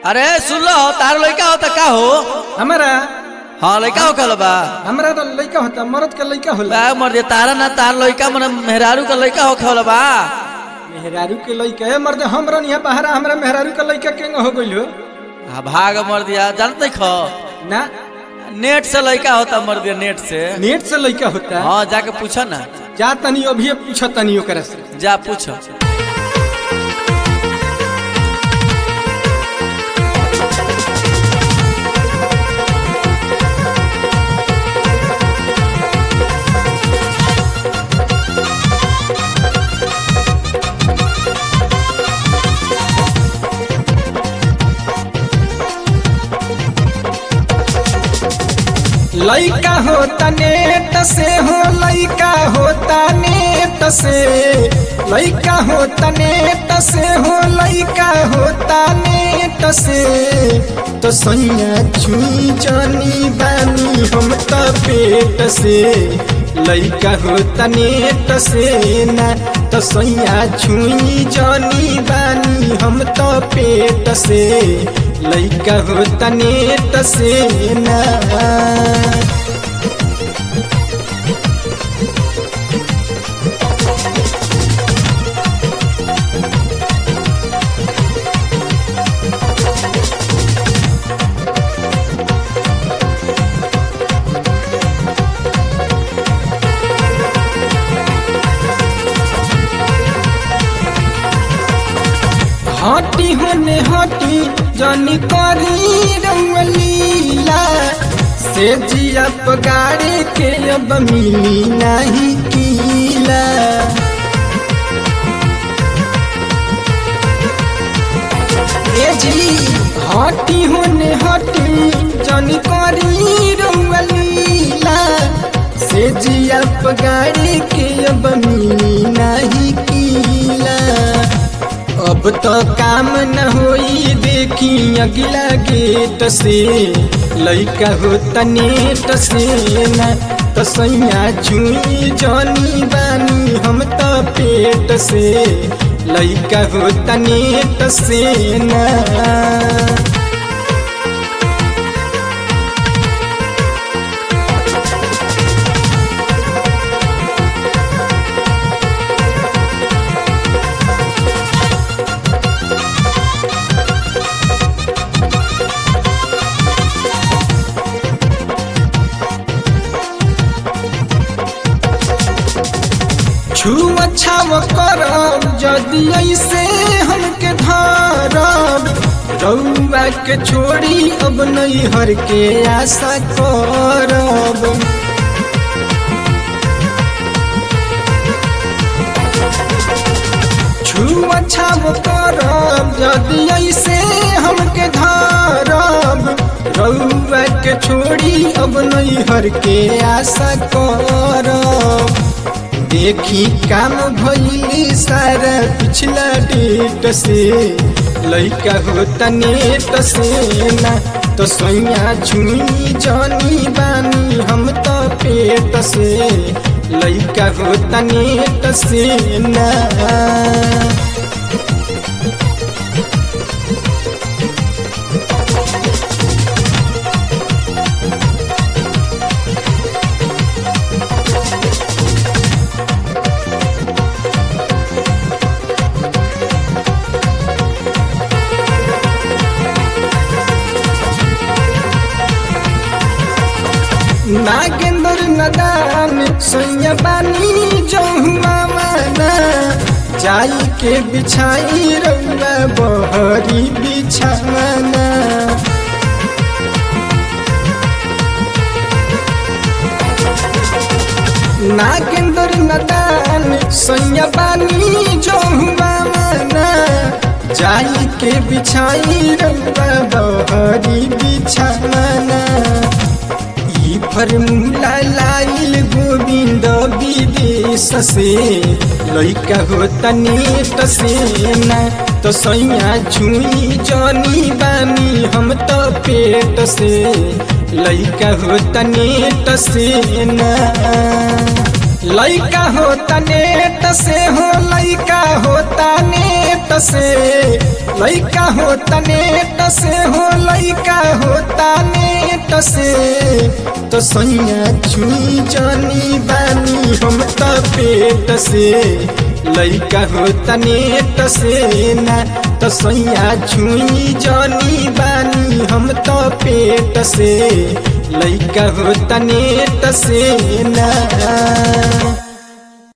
अरे सुन लो तार लड़का होता का हो हमारा हाँ लड़का हो कल बा हमरा तो लड़का होता मर्द का लड़का होला बा मर दे तारा ना तार लड़का मन मेहरारू का लड़का हो खल बा मेहरारू के लड़का है मर्द हमरा यहाँ बहरा हमरा मेहरारू का लड़का केंग हो गइल हो हाँ भाग मर दिया जानते खो ना नेट से लड़का होता मर दिया नेट से नेट से लड़का होता हाँ जाके पूछो ना जा तनी अभी पूछ तनी ओकरा से जा पूछो लड़का होता नेट से हो लड़का होता नेट से लड़का होता नेट से हो लड़का होता नेट से तो सैया छुई जानी बानी हम तो पेट से लड़का होता नेट से ना तो सैया छुई जानी बानी हम तो पेट से लड़का होता नेट से ना हटी होने हटी जानी करी रंगलीला से जिया पगारे के अब मिली नहीं कीला ए जी हटी होने हटी जानी करी रंगलीला से जिया पगारे के अब मिली नहीं कीला अब तो काम न होई देखी अगला गेट से लइका हो तनेट से न तो सैया छुई जानी बानी हम तो पेट से लइका हो तनेट से ना छुआ छाव करब जदि ऐसे हमके धरब रउआ के छोड़ी अब नहीं हर के आशा करब छुआ छाव करब जदि ऐसे हमके धरब रउआ के छोड़ी अब नहीं हर के आशा करब देखी काम भइली सारा पिछला डेट से लइका हो तनेट से ना तो सैया छुई जानी बानी हम तो पेट से लइका हो तनेट से ना नागेंद्र नदान सैया बानी जहुआ माना जाई के बिछाई रउआ बहरी बिछाना नागेंद्र नदान सैया बानी जहुआ माना जाई के बिछाई रउआ बहरी बिछाना फर्मूला लाइल गोविंद विदेश से लइका हो तनेट से ना तो सैया छुई जानी बानी हम तो पेट से लइका हो तनेट से ना लइका होता नेट से हो लइका होता नेट से लइका होता नेट से हो लइका होता नेट से तो सैया छुई जानी बानी हम तो पेट से लइका होता नेट से ना तो सैया छुई जानी बानी हम तो पेट से लइका होता नेट से ना